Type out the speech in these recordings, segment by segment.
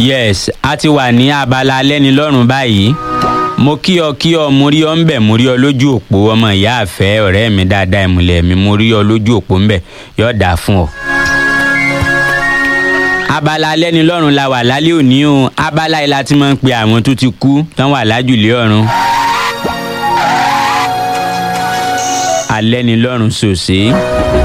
yes a ti wà ní abala alẹ́nilọ́rùn báyìí mo kí ọ kí ọ mo rí ọ ń bẹ̀ mo rí ọ lójú òpó ọmọ ìyá àfẹ́ ọ̀rẹ́ mi dáadáa ìmùlẹ̀ mi mo rí ọ lójú òpó ń bẹ̀ yóò dáa fún ọ. abala alẹ́nilọ́rùn la wà lálẹ́ òní o abala yìí la ti máa ń pe àwọn tó ti kú tán wà lájùlé ọ̀run. alẹ́nilọ́rùn sòsè.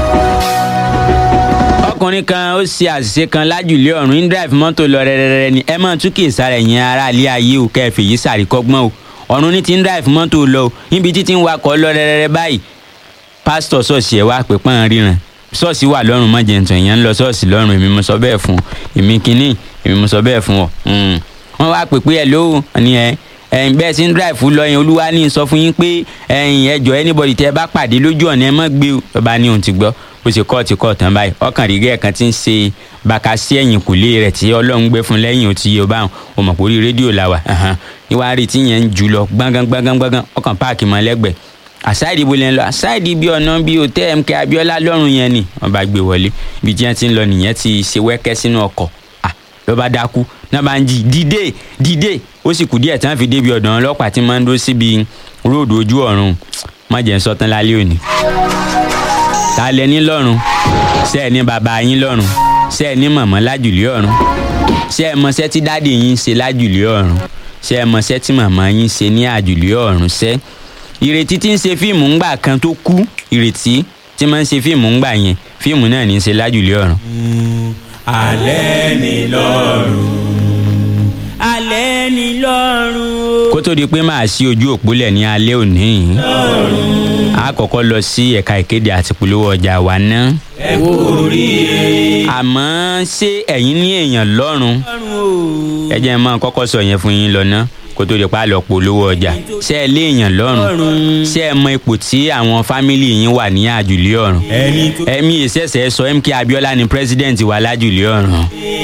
ọkùnrin kan ó ṣe àṣìṣe kan lájùlé ọ̀run ń drive mọ́tò lọ rẹ́rẹ́rẹ́ ni ẹ máa tún kì í sára ẹ̀yìn ara ilé ayé o kẹfì yìí sàríkọ́gbọ́n o ọ̀run ní ti ń drive mọ́tò lọ o níbi títí ń wakọ̀ lọ rẹ́rẹ́rẹ́ báyìí pásítọ̀ ṣọ́ọ̀ṣì ẹ̀ wá pé pọ́n ríran ṣọ́ọ̀ṣì wà lọ́rùn mọ́jẹ̀ntàn èèyàn ń lọ ṣọ́ọ̀ṣì lọ́rùn èmi mo sọ bẹ́ẹ̀ fún èmi kínní èmi mo sọ bẹ́ẹ̀ fún ọ wọ́n wá pè pé ẹ ló ní ẹ ẹ̀yin bẹ́ẹ̀ sí ń drive lọ yẹn olúwa ní sọ fún yín pé ẹ̀yin ẹjọ́ anybody tẹ́ ẹ bá pàdé lójú ọ̀nà ẹ mọ́ gbé o lọ́ba ní òun ti gbọ́ bó ṣe kọ́ọ̀tì kọ́ọ̀tàn báyìí ọkàn rí gẹ́ẹ̀ kan ti ń ṣe bàkà sí ẹ̀yìn kùlé rẹ̀ tí ọlọ́run gbé fún lẹ́yìn òtí yóò bá wọn o mọ̀ pé orí rédíò la wà níwáá rí tí yẹn ń jù lọ gbọ́ngàn gbọ́ngàn gbọ́ngàn ọkàn páàkì mọ́ lẹ́gbẹ̀ẹ́ àsáìdì ibo lẹ́nu lọ àsáìdì bí ọ̀nà bí òtẹ́ mk abiola lọ́rùn yẹn ni wọ́n bá gbé wọlé ibi tí wọ́n ti ń lọ nìyẹn ti ṣe wẹ́kẹ́ sínú ọkọ̀ ló bá dákú náà bá ń jí dìde dìde ó sì kù díẹ̀ tí wọ́n fi débi ọ̀dọ̀ ọlọ́pàá tí máa ń dó síbi róòdù ojú ọ̀run má jẹ́ ń sọ tán lálẹ́ òní. ta lẹ ní lọ́rùn ṣé ẹ ní bàbá yín lọ́rùn ṣé ẹ ní màmá lájùlé ọ̀run ṣé ẹ mọṣẹ́ tí dáàdì yín ṣe lájùlé ọ̀run ṣé ẹ mọṣẹ́ tí màmá yín ṣe ní àjùlé ọ̀run ṣẹ́ ìrètí tí ń ṣe fíìmù ńgbà kan tó kú ìrètí tí máa ń ṣe fíìmù ńgbà yẹn fíìmù náà ní í ṣe lájùlé ọ̀run. alẹ́ ni lọ́rùn alẹ́ ni lọ́rùn. kó tó di pé máa ṣí ojú òpólẹ̀ ní alẹ́ òní yìí a kọ́kọ́ lọ sí ẹ̀ka ìkéde àti polówó ọjà wa ná. ẹ kú oríire. àmọ́ ṣé ẹ̀yin ní èèyàn lọ́rùn lọ́rùn o. ẹ jẹ́ mọ́ kọ́kọ́ sọ yẹn fún yín lọ ná kó tó di pa lọ polówó ọjà ṣé ẹ lé èèyàn lọ́rùn ṣé ẹ mọ ipò tí àwọn fámìlì yín wà ní àjùlé ọ̀run ẹni tó. ẹ̀mí ìṣẹ̀ṣẹ̀ sọ mk abiola ni pírẹsidẹ̀ntì wa lájùlé ọ̀run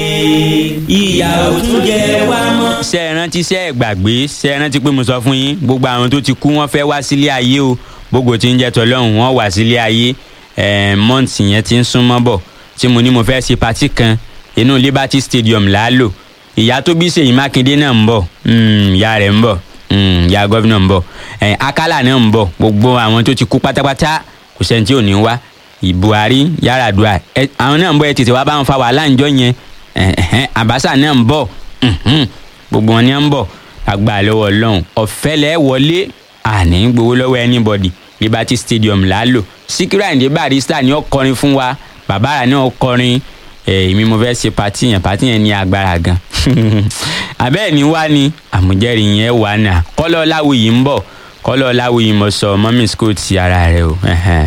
ìyà ò tún jẹ wá mọ́. ṣé ẹ rántí ṣé ẹ gbàgbé ṣé ẹ rántí pé mo sọ fún yín gbogbo àwọn tó ti kú wọ́n fẹ́ wá sílé ayé o gbogbo tí ń jẹ́ tọ́lọ́hún wọ́n wá sílé ayé ẹ̀ẹ́n mọ́ǹtì yẹn ti ń súnmọ́ bọ̀ tí mo ní mo fẹ́ ṣe patí kan inú liberty stadium láàlò ìyá tó bí ṣèyí mákindé náà ń bọ̀ mm, ìyá rẹ̀ ń bọ̀ mm, ìyá gọ́vnà ń bọ̀ ẹ̀ẹ́n akálà náà ń bọ̀ gbogbo àwọn tó ti kú pátápátá kò sẹ́ni tí ò ní wá buhari yaradua ẹ àwọn náà ń bọ̀ ẹ tètè wá bá wọn fa wàhálà ńjọ́ yẹn ẹ̀hẹ́n àbáṣà náà ń bọ̀ mhm, gbogbo wọn ni ń bọ̀ àgbà lọ́wọ́ ọlọ́run ọ̀fẹ́ lẹ́ wọlé àní gbowó lọ́wọ́ anybody liberty stadium lálò síkírà ìdí barista ni ó kọrin fún wa bàbá rà ní ó kọrin èmi mo fẹ́ ṣe pati yẹn pati yẹn ní agbára gan abẹ́ẹ̀ ni wá ni àmújẹ́rì yẹn wà náà kọ́lọ́ láwùyí ń bọ̀ kọ́lọ́ láwùyí mo sọ mọ́mí school ti ara rẹ o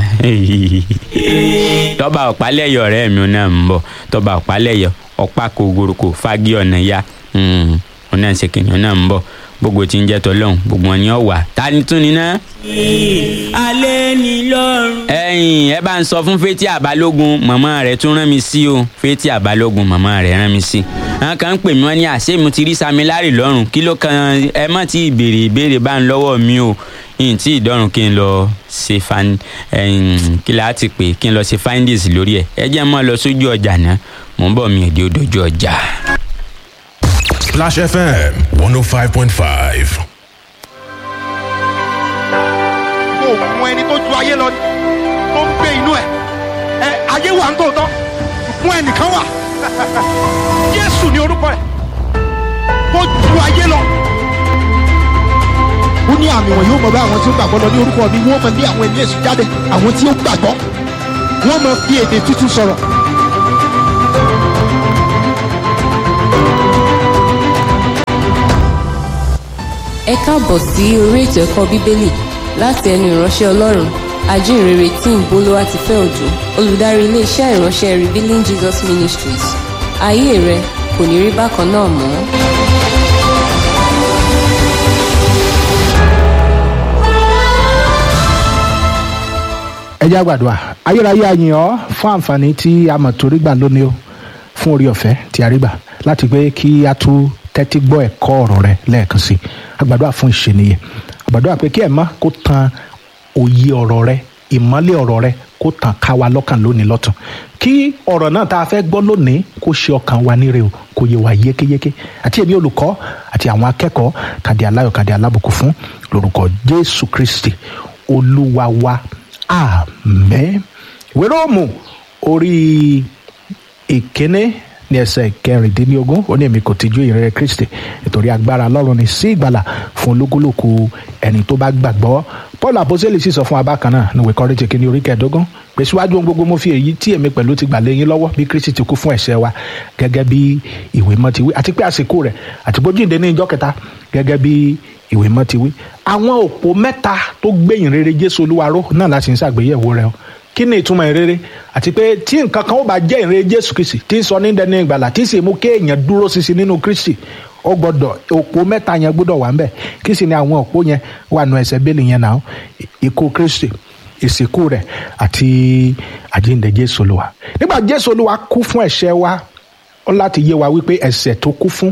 tọ́ba ọ̀pálẹ̀yọ̀ ọ̀rẹ́ mi náà ń bọ̀ tọ́ba ọ̀pálẹ̀yọ̀ ọ̀pá kògòròkò fagi ọ̀nà ya òun náà ṣe kìnìún náà ń bọ̀ gbogbo tí ń jẹ́ tọ́lọ́hún gbogbo wọn ni ó wà ta ni tún ni ná. alẹ́ ni lọ́rùn. ẹ̀yin ẹ bá ń sọ fún fétí àbálógun màmá rẹ̀ tún rán mi sí o fétí àbálógun màmá rẹ̀ rán mi sí. àwọn kan ń pè mí wọn ní àṣé mo ti rí samilari lọ́rùn kí ló kan ẹ má ti ìbéèrè ìbéèrè bá ń lọ́wọ́ mi o yìí tí ìdọ́rùn kí n lọ ṣe fan kí la ti pè kí n lọ ṣe findings lórí ẹ ẹ jẹ́ mọ́ lọ sójú ọjà náà mò ń bọ̀ mi èdè òdòjú ọjà. Splash FM 105.5. kò mọ ẹni tó ju ayé lọ ni tó ń gbé inú ẹ ẹ ayé wà ń tòótọ́ fún ẹnìkan wà jésù ní orúkọ ẹ tó ju ayé lọ. ó ní àmì wọn yóò mọ bá àwọn tí ó gbàgbọ́ lọ ní orúkọ mi wọ́n mọ bí àwọn ẹni èṣù jáde àwọn tí ó gbàgbọ́ wọ́n mọ fi èdè tútù sọ̀rọ̀. ẹ káàbọ̀ sí orí ètò ẹ̀kọ́ bíbélì láti ẹnu ìránṣẹ́ ọlọ́run ajínrere tí ń bolówá ti fẹ́ òjò olùdarí iléeṣẹ́ ìránṣẹ́ revealing jesus ministries ayé rẹ kò ní rí bákan náà mọ́. ẹ jẹ́ àgbàdo ayérayé àyìn ọ́ fún àǹfààní tí a mọ̀ torí gbà lónìí o fún orí ọ̀fẹ́ tí a rí gbà láti pé kí a tún tẹ́tí gbọ́ ẹ̀kọ́ ọ̀rọ̀ rẹ lẹ́ẹ̀kan sí àgbàdo àfún ìṣèníyẹ àgbàdo àpé kí ẹ̀ má kó tan òye ọ̀rọ̀ rẹ ìmọ́lẹ̀ ọ̀rọ̀ rẹ kó tàn ká wa lọ́kàn lónìí lọ́tún kí ọ̀rọ̀ náà tá a fẹ́ gbọ́ lónìí kó ṣe ọkàn wa níre o kó yé wa yékéyéké àti èmi olùkọ́ àti àwọn akẹ́kọ̀ọ́ kàdé aláyọ̀ kàdé alábùkún fún lórúkọ jésù kristi olúwa wa àmín ìwé róòmù orí ìkíní ní ẹsẹ̀ kẹrìndínlógún ó ní èmi kò tijú ìrere kristi nítorí agbára ọlọ́run ní sí ìgbàlà fún olúkúlùkù ẹni tó bá gbàgbọ́ paul àpọ́sítélì sì sọ fún abákan náà ní ìwé kọ́ríńtì kìíní orí kẹẹ̀ẹ́dógún pé síwájú ohun gbogbo mo fi èyí tí èmi pẹ̀lú ti gbà lé yín lọ́wọ́ bí kristi ti kú fún ẹ̀ṣẹ̀ wa gẹ́gẹ́ bí ìwé mọ́ ti wí àti pé àsìkò rẹ̀ àti bójúǹde ní ìjọ kẹta gẹ́gẹ́ bí ìwé mọ́ ti wí àwọn òpó mẹ́ta tó gbẹ̀yìn rere jésù olúwa ró náà láti ń ṣàgbéyẹ̀wò rẹ̀ o kí ni ìtumọ̀ ìrere àti pé tí nǹkan kan ó bá jẹ́ ìrere jésù kristi tí ń sọ ní dẹni ìgbàlà tí sì mú kéèyàn dúró ṣinṣin nínú kristi ó gbọ́dọ̀ òpó mẹ́ta yẹn gbọ́dọ̀ wà ńbẹ̀ kí sì ni àwọn òpó yẹn wà nù ẹsẹ̀ bẹ́ẹ̀lì yẹn náà ikú kristi ìsìnkú rẹ̀ àti àjíǹde jésù olúwa nígbà jésù olúwa kú fún ẹ̀ṣẹ̀ wa ó láti yé wa wípé ẹ̀ṣẹ̀ tó kú fún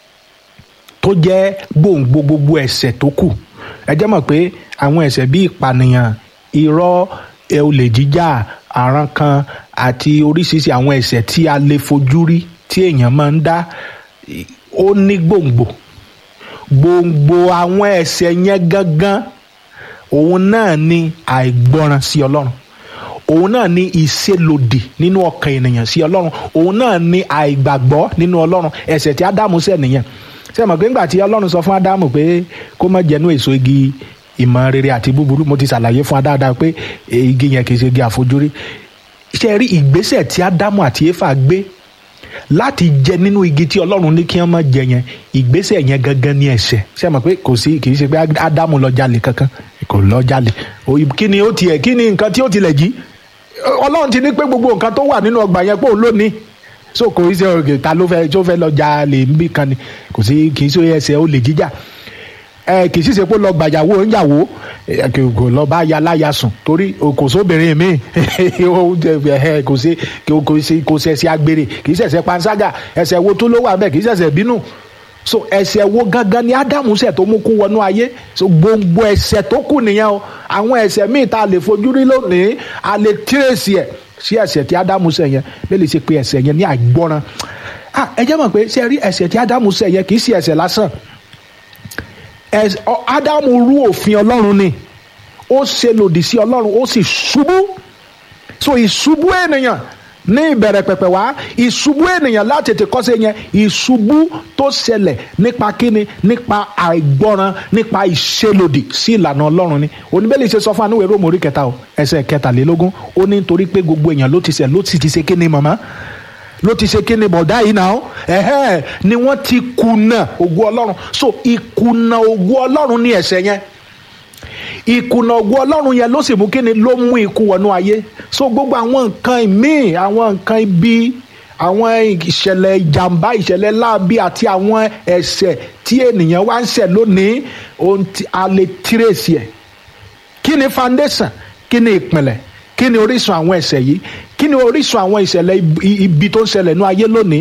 tó jẹ́ gbòǹgbò gbogbo ẹ̀ṣẹ̀ tó kù ẹ jẹ́ mọ̀ pé àwọn ẹ̀ṣẹ̀ bíi ìpànìyàn irọ́ ẹ olè jíjà àrùn kan àti oríṣiríṣi àwọn ẹ̀ṣẹ̀ tí a lè fojú rí tí èèyàn máa ń dá ó ní gbòǹgbò gbòǹgbò àwọn ẹ̀ṣẹ̀ yẹn gangan òun náà ni àìgbọràn sí ọlọ́run òun náà ni ìṣelòdì nínú ọkàn ènìyàn sí ọlọ́run òun náà ni àìgbàgbọ́ nínú ọlọ́run ẹ̀ṣẹ̀ tí ádámù ṣẹ̀ nìyẹn ṣé mọ̀ pé ńgbà tí ọlọ́run sọ fún ádámù pé kó má jẹnu èso igi ìmọ̀ rere àti búburú mo ti ṣàlàyé fún adáadáa pé igi yẹn kì í ṣe igi àfojúrí ṣe rí ìgbésẹ̀ tí ádámù àti éfà gbé láti jẹ nínú igi tí ọlọ́run ní kí wọ́n má jẹ yẹn ìgbésẹ̀ yẹn gangan ní ẹ̀ṣẹ̀ ṣe mọ̀ pé kò sí kì í ṣe pé ádámù lọ jalè kankan kò lọ jalè kí ni ó tiẹ̀ kí ni nǹkan tí ó tilẹ̀ jí ọlọ́run ti ní pé gbogbo nǹkan tó wà nínú ọgbà yẹn pé òun ló ní so kò í ṣe ọ̀gẹ̀ ta ló fẹ́ tó fẹ́ lọ jalè níbì kan ni kò sí kì í ṣe ẹsẹ̀ olè jíjà ẹ kì í sì ṣe pé lọ gbàyàwó oúnjàwó kò lọ bá ya láya sùn torí kò sóbìnrin mi kò sí kò sí kò sí ẹsẹ̀ agbèrè kì í ṣẹ̀ṣẹ̀ panṣágà ẹsẹ̀ wo tó ló wà bẹ́ẹ̀ kì í ṣẹ̀ṣẹ̀ bínú so ẹsẹ̀ wo gangan ni ádámù ṣẹ̀ tó mú kú wọnú ayé so gbogbo ẹsẹ̀ tó kù nìyẹn o àwọn ẹsẹ̀ míì tá a lè fojú rí lónìí a lè tírèsì ẹ̀ sí ẹsẹ̀ tí ádámù ṣẹ̀ yẹn bẹ́ẹ̀ lè ṣe pé ẹsẹ̀ yẹn ní àìgbọ́ràn ẹ jẹ́ mọ̀ pé ṣe rí ẹsẹ̀ tí ádámù ṣẹ̀ yẹn kì í ṣe ẹsẹ̀ lásán ádámù rú òfin ọlọ́run ni ó ṣe lòdì sí ọlọ́run ó sì ṣubú so ìṣubú ènìyàn ní ìbẹ̀rẹ̀ pẹ̀pẹ̀ wá ìṣubú ènìyàn láti tètè kọ́sẹ̀ yẹn ìṣubú tó ṣẹlẹ̀ nípa kíni nípa àìgbọ́ràn nípa ìṣelòdì sí ìlànà ọlọ́run ni oníbẹ̀lì ṣe sọ fún anúwèé rómù orí kẹta o ẹsẹ̀ kẹtàlélógún ó ní nítorí pé gbogbo èèyàn ló ti ṣẹ̀ ló sì ti ṣe kíni màmá ló ti ṣe kíni bọ̀dá yìí náà ẹ̀hẹ́ ni wọ́n ti kùnà ògo ọlọ́run so ìkùnà ògo ọlọ́run ní ẹ̀ṣẹ̀ yẹn ìkùnà ògo ọlọ́run yẹn ló sì mú kíni ló mú ikú wọnú ayé so gbogbo àwọn nǹkan míì àwọn nǹkan ibi àwọn ìṣẹ̀lẹ̀ ìjàmbá ìṣẹ̀lẹ̀ láabi àti àwọn ẹ̀ṣẹ̀ tí ènìyàn wá ń ṣẹ̀ lónìí ohun tí a lè tírèsì ẹ̀ kí ni foundation kí ni ìpìlẹ̀ kí ni orísun àwọn ẹ̀ṣẹ̀ yìí kí ni orísun àwọn ìṣẹ̀lẹ̀ ibi tó ń ṣẹlẹ̀ ní ayé lónìí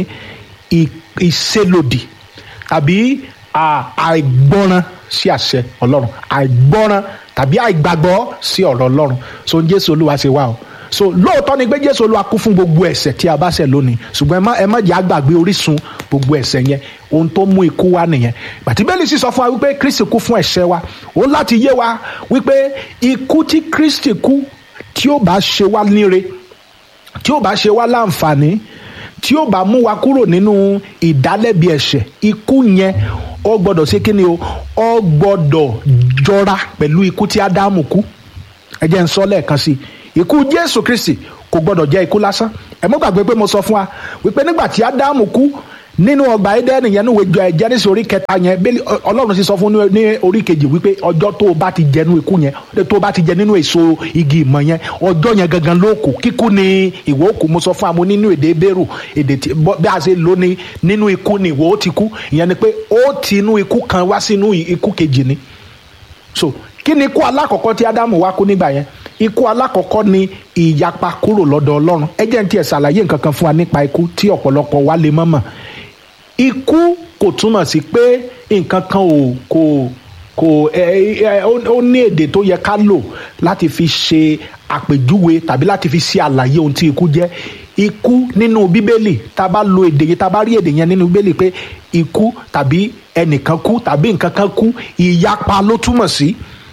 ìṣelòdì tàbí àìgbọ́ràn sí àṣẹ ọlọ́run àìgbọ́ràn tàbí àìgbàgbọ́ sí ọ̀rọ̀ ọlọ́run so jésù olúwa ṣe wá o so lóòótọ́ ni pé jésù olúwa kú fún gbogbo ẹ̀ṣẹ̀ tí a bá ṣẹ̀ lónìí ṣùgbọ́n ẹ má jẹ́ àgbàgbé orísun gbogbo ẹ̀ṣẹ̀ yẹn ohun tó mú ikú wá nìyẹn bàtí bẹ́ẹ̀ sì sọ fún wa wípé kristi kú fún ẹ̀ṣẹ̀ wa òun láti yé wa wípé ikú tí kristi kú tí ó bá ṣe wá níre tí ó bá ṣe wá láǹfààní tí ó bá mú wa kúrò nínú ìdálẹ́bi ẹ̀ṣẹ̀ ikú yẹn ó gbọ́dọ̀ ṣe kí ni o ó gbọ́dọ̀ jọra pẹ̀lú ikú tí ádámù kú ẹ jẹ́ n sọ lẹ́ẹ̀kan sí i ikú jésù kristi kò gbọ́dọ̀ jẹ́ ikú lásán ẹ mọ́ gbàgbé pé mo sọ fún wa wípé nígbà tí ádámù kú nínú ọgbà ẹdẹni yẹn níwèé jẹnisi orí kẹta yẹn bẹ́ẹ̀ ọlọ́run sì sọ fún ní orí kejì wípé ọjọ́ tó o bá ti jẹnu ikú yẹn tó o bá ti jẹ nínú èso igi ìmọ̀ yẹn ọjọ́ yẹn gangan ló kù kíkú ni ìwọ òkú mo sọ fún amú nínú èdè bẹ́rù èdè tí bí a ṣe lò ní nínú ikú ni ìwọ ó ti kú ìyẹn ni pé ó ti inú ikú kan wá sínú ikú kejì ni so kí ni ikú alákọ̀ọ́kọ́ tí ádámù wá kú nígbà yẹn ikú alákọ̀ọ́kọ́ ni ìyapa kúrò lọ́dọ̀ ọlọ́run ẹ jẹ́ n tiẹ̀ ṣàlàyé nǹkan kan fún wa nípa ikú tí ọ̀pọ̀lọpọ̀ wa lè mọ̀ mọ̀ ikú kò túmọ̀ sí pé nǹkan kan ò kò kò ẹ ẹ ó ó ní èdè tó yẹ ká lò láti fi ṣe àpèjúwe tàbí láti fi ṣe àlàyé ohun tí ikú jẹ́ ikú nínú bíbélì tá a bá lo èdè yẹn tá a bá rí èdè yẹn nínú bíbélì pé ikú tàbí ẹnìkan kú tàbí nǹkan kan kú ìyapa ló túmọ̀ sí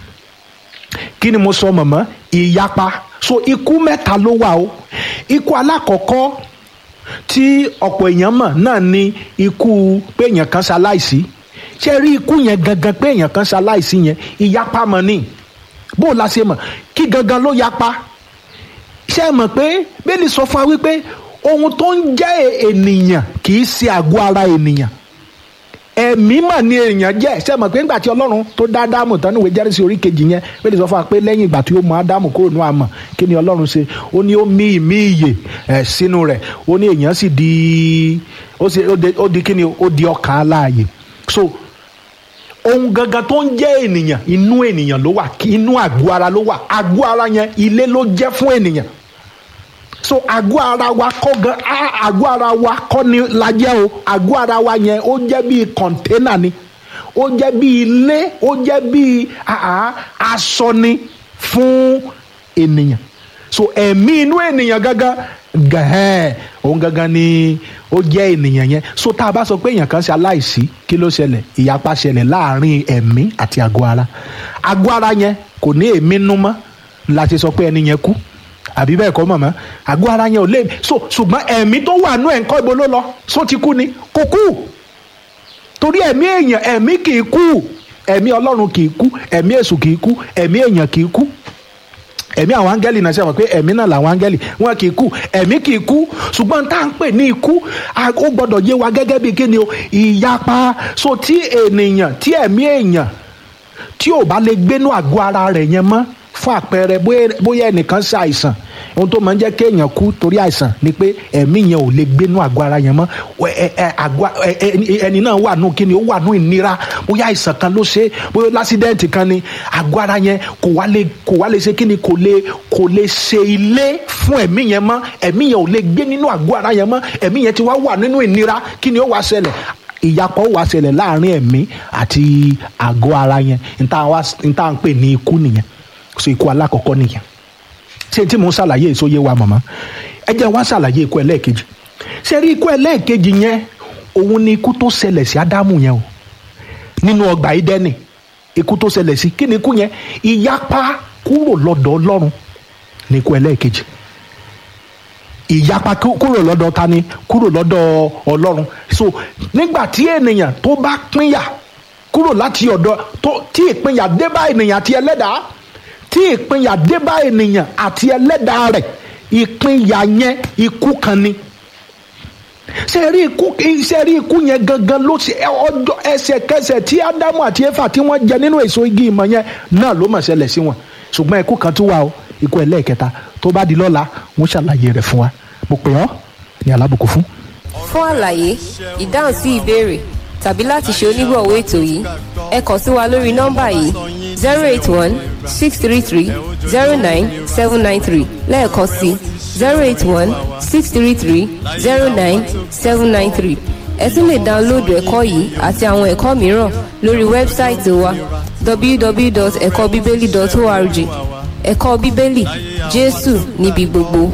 kí ni mo sọ mọ̀mọ́ ìyapa so ikú mẹ́ta ló wà o ikú alákọ̀ọ́kọ́ tí ọ̀pọ̀ èèyàn mọ̀ náà ni ikú pé èèyàn kan ṣaláìsí ṣé rí ikú yẹn gangan pé èèyàn kan ṣaláìsí yẹn ìyapa mọ̀ ni bó o la ṣe mọ̀ kí gangan ló yapa ṣé ẹ mọ̀ pé bẹ́ẹ̀ni sọ fún wa wípé ohun tó ń jẹ́ ènìyàn kì í ṣe àgọ́ ara ènìyàn ẹ̀mí mà ní èèyàn jẹ́ ṣé ẹ mọ̀ pé nígbà tí ọlọ́run tó dá ádámù tán níwèé jẹ́rìsí orí kejì yẹn bẹ́ẹ̀ni sọ fún wa pé lẹ́yìn ìgbà tí ó mú ádámù kúrò ní àmọ̀ kí ni ọlọ́run ṣe ó ní ó mí ìmí ìyè ẹ̀ sínú rẹ̀ ó ní èèyàn sì di ó sì ó di- ó di kí ni ó di ọkàn aláàyè so ohun gangan tó ń jẹ́ ènìyàn inú ènìyàn ló wà kí inú àgọ́ ara ló wà àgọ́ ara yẹn ilé ló jẹ́ fún ènìyàn so àgọ́ ara wa kọ́ gan á- àgọ́ ara wa kọ́ ni la jẹ́ o àgọ́ ara wa yẹn ó jẹ́ bíi kọ̀ńténà ni ó jẹ́ bíi ilé ó jẹ́ bíi àá, aṣọ ni fún ènìyàn so ẹ̀mí inú ènìyàn gangan gẹ̀hẹ́n òun gangan ni ó jẹ́ ènìyàn yẹn so tá a bá sọ pé èèyàn kan ṣe aláìsí kí ló ṣẹlẹ̀ ìyapa ṣẹlẹ̀ láàrin ẹ̀mí àti àgọ́ ara àgọ́ ara yẹn kò ní èémí nú mọ́ la ṣe sọ pé ẹni yẹn kú àbí bẹ́ẹ̀ kọ́ mọ̀mọ́ àgọ́ ara yẹn ò lè so ṣùgbọ́n ẹ̀mí tó wà nú ẹ̀ ń kọ́ ibo ló lọ so ti kú ni kò kú torí ẹ̀mí èèyàn ẹ̀mí kì í kú ẹ̀mí ọlọ́run kì í kú ẹ̀mí èṣù kì í kú ẹ̀mí èèyàn kì í kú ẹ̀mí àwọn áńgẹ́lì náà ṣe wọ́n pé ẹ̀mí náà làwọn áńgẹ́lì wọn kì í kú ẹ̀mí kì í kú ṣùgbọ́n tá à ń pè ní ikú a- ó gbọ́dọ̀ yé wa gẹ́gẹ́ bí kíni o ìyapa so tí ènìyàn tí ẹ̀mí èèyàn tí ò bá lè gbénú àgọ́ ara rẹ̀ yẹn mọ́ fún àpẹẹrẹ bóyá- bóyá ẹnìkan ṣe àìsàn ohun tó máa ń jẹ́ kéèyàn kú torí àìsàn ni pé ẹ̀mí yẹn ò lè gbénú àgọ́ ara yẹn mọ́ Wẹ- ẹ- ẹ- àgọ́- ẹ- ẹ- ẹni náà wà nù kíni ó wà nù ìnira bóyá àìsàn kan ló ṣe é, bóyá lásídẹ́ǹtì kan ni àgọ́ ara yẹn kò wá lè kò wá lè ṣe kíni kò lè kò lè ṣe ilé fún ẹ̀mí yẹn mọ́ ẹ̀mí yẹn ò lè gbé nínú àgọ́ ara yẹn mọ́ ẹ̀mí yẹn ti wá wà nínú ìnira kíni ó wá ṣẹlẹ̀ ìyapọ̀ wá ṣẹlẹ̀ láàrin ẹ̀mí àti àgọ́ ara yẹn níta wá níta ń pè ní ikú nìyẹn so ikú alákọ̀ọ́kọ́ nìyẹn ṣé tí mò ń ṣàlàyé èso yé wa mọ̀mọ́ ẹ jẹ́ wá ṣàlàyé ikú ẹlẹ́ẹ̀kejì ṣé rí ikú ẹlẹ́ẹ̀kejì yẹn òun ni ikú tó ṣẹlẹ̀ sí ádámù yẹn o nínú ọgbà ìdẹ́nì ikú tó ṣẹlẹ̀ sí kí ni ikú yẹn ìyapa kúrò lọ́dọ̀ ọlọ́run ní ikú ẹlẹ́ẹ̀kejì ìyapa kú- kúrò lọ́dọ̀ ta ni kúrò lọ́dọ̀ ọlọ́run so nígbà tí ènìyàn tó bá pínyà kúrò láti ọ̀dọ̀ tó tí ìpínyà dé bá ènìyàn àti ẹlẹ́dàá tí ìpínyà dé bá ènìyàn àti ẹlẹ́dàá rẹ̀ ìpínyà yẹn ikú kan ni ṣe rí ikú ṣe rí ikú yẹn gangan ló ṣe ọjọ́ ẹsẹ̀kẹsẹ̀ tí ádámù àti éfà tí wọ́n jẹ nínú èso igi ìmọ̀ yẹn náà ló mọ̀ ṣẹlẹ̀ sí wọn ṣùgbọ́n ikú kan tún wà o ikú ẹlẹ́ẹ̀kẹta tó bá di lọ́la wọ́n ṣàlàyé rẹ̀ fún wa mo pè ọ́ ní alábùkún fún. fún àlàyé ìdáhùn sí ìbéèrè tàbí láti ṣe onígbọ̀wọ́ ètò yìí ẹ kàn sí wa lórí nọ́mbà yìí zero eight one six three three zero nine seven nine three lẹ́ẹ̀kan sí zero eight one six three three zero nine seven nine three ẹ tún lè dáńlóòdù ẹ̀kọ́ yìí àti àwọn ẹ̀kọ́ mìíràn lórí wẹ́bsáìtì wa www.ẹ̀kọ́bíbélì.org ẹ̀kọ́ bíbélì jésù níbi gbogbo.